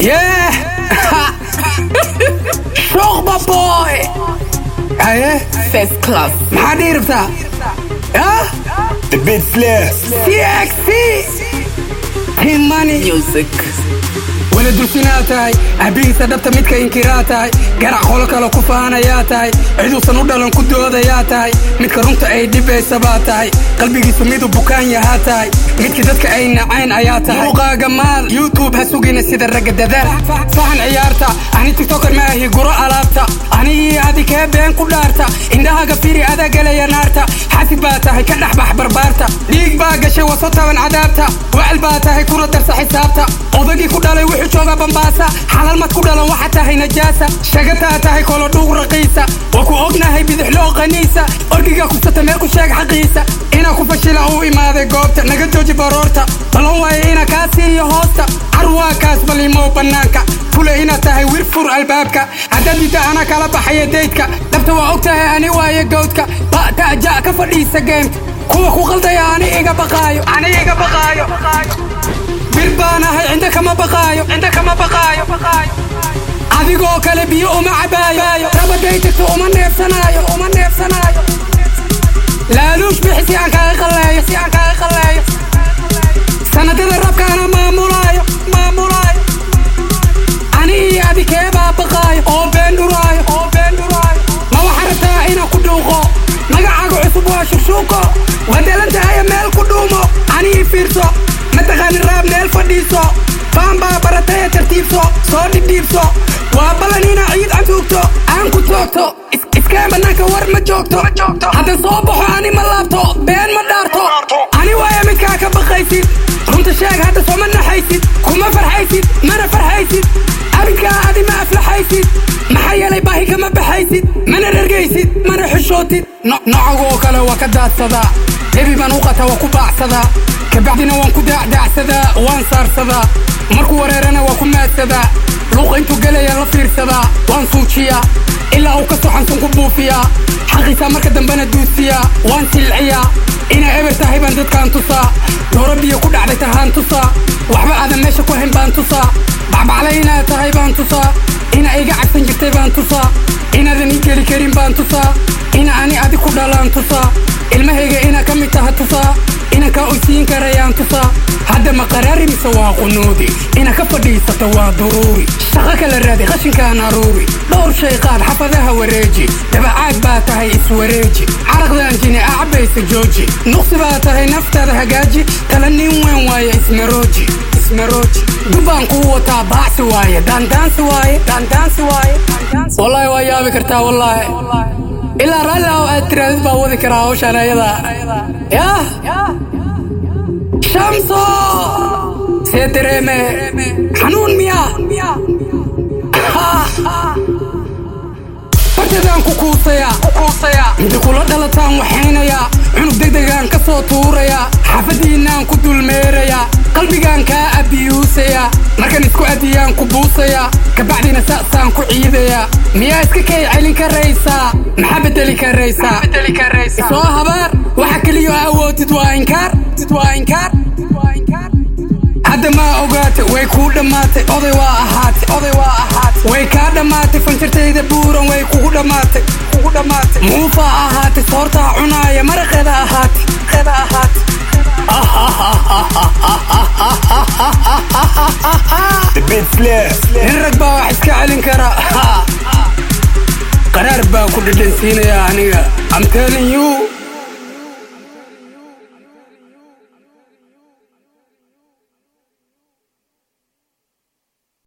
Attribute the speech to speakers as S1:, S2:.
S1: Yeah! Shokba boy! Haye,
S2: First class.
S1: maxaa dhihi rabtaa? Yah?
S3: The bit slayer.
S1: CXC! Team money.
S2: Music.
S1: wala dulsinaa tahay abihiisa dhabta midka inkiraa tahay garac qolo kale ku faanayaa tahay ciduusan u dhalan ku doodayaa tahay midka runta ay dhibaysa baa tahay qalbigiisu midu bukaan yahaa tahay midkii dadka ay nacayn ayaa tahay muuqaaga maal youtube ha sugina sida ragga dadaal fahan ciyaarta ani tiktoker ma ahi guro alaabta anigii adi kee been ku dhaarta indhahaga firi adaa gelaya naarta xasid baa tahay ka dhex bax barbaarta dhiig baa gashay waso taban cadaabta wacel baa tahay kuna darsa xisaabta odagii ku dhalay wuxuu joogaa bambaasa xalal mad ku dhalan waxa tahay najaasa shagataa tahay kolo dhuug raqiisa waa ku ognahay bidixloo qaniisa orgiga kubsata meel ku sheeg xaqiisa inaa ku fashila uu imaaday goobta naga jooji baroorta ballan waaye inaa kaa siiyo hoosta carwaa kaas balimow bannaanka fule inaad tahay wir fur albaabka haddaad didda anaa kala baxaya daydka dhabta waa og tahay ani waaye gowdka ba'ta'ja ka fadhiisa geemka kuwa ku qaldaya ani iga baqaayo ani iga baqaayo bir baan ahay cinda kama baqaayo cinda kama baqaayo adigoo kale biyo uma cabaayo rabaday tagto uma neefsanaayo uma neefsanaayo laaluush bixi si aan kaaga qalleeyo si aan kaaga qalleeyo sanadada rabkaana maamulaayo maamulaayo ani iyo adi keebaa baqaayo oo been dhuraayo oo been dhuraayo ma waxa rabtaa inaan ku dhuuqo magacaaga cusub waa shukshuuko wadalantahaye meel ku dhuumo ani ii fiirso mataqaani raab meel fadhiiso faan baa barataya tartiibso soo dhibdhiibso waa ballan inaa ciid cantuugto aan ku toogto is- iskeen bannaanka war ma joogto hadda soo baxo ani ma laabto been ma dhaarto ani waaya midkaa ka baqaysid runta sheeg hadda sooma naxaysid kuma farxaysid mana farxaysid abidkaa adi ma aflaxaysid maxaa yeelay baahi kama baxaysid mana rergaysid mana xishootid No- nocagoo kale waa ka daadsadaa hebi baan u qata waa ku baacsadaa kabacdina waan ku daacdaacsadaa waan saarsadaa markuu wareerana waa ku maadsadaa luuqa intuu gelaya la fiirsadaa waan suujiyaa ilaa uu ka soxansan ku buufiyaa xaqiisaa marka dambena duusiyaa waan silciyaa inaa eber tahay baan dadkaan tusaa dooro biyo ku dhacday tahaan tusaa waxba aadan meesha ku hayn baan tusaa bacbaclay inaad tahay baan tusaa ina iga cabsan jirtay baan tusaa inaadan ii geli karin baan tusaa ina ani adi ku dhalaan tusaa ilmahayga inaa ka mid taha tusaa ina kaa oysiin karayaan tusaa hadda ma qaraari mise waa qunuudi ina ka fadhiisata waa duruuri shaqo kala raadi qashinkaan aruuri dhowr shay qaad xafadaha wareeji dabacaag baa tahay iswareeji caraqdaan jini acabaysa jooji nuqsi baa tahay naftaada hagaaji tala nin weyn waaye ismarooji ismarooji dubbaan kuu wataa baacsi waaye daandaansi waaye daandaansi waaye wallaahi waa yaabi kartaa wallaahi ilaa raalli ah aad tiraadid baa wadi karaa hawshaan ayada yah shamso see dareeme xanuun miyaa bartadaan ku kuusayaa mida kula dhalataan waxaynayaa cunug degdegaan ka soo tuurayaa xaafadiinaan ku dulmeerayaa qalbigaan kaa abiyuusayaa markan isku adiyaan ku buusayaa kabacdina sa'saan ku ciidayaa miyaa iska kay celin karaysaa maxaa bedeli karaysaa soo habaar waxa keliyo awoodid waa inkaar waa inkaar hadda maa ogaatay way kuu dhammaatay oday waa ahaatay oday waa ahaatay way kaa dhammaatay fanjartayda buuran way kugu dhammaatay kugu dhammaatay muufa ahaatay soortaa cunaaya maraqeeda ahaatay qeeda ahaatay
S3: The bit slayer.
S1: nin rag baa wax iska celin kara qaraar baa ku dhadhansiinaya aniga I'm telling you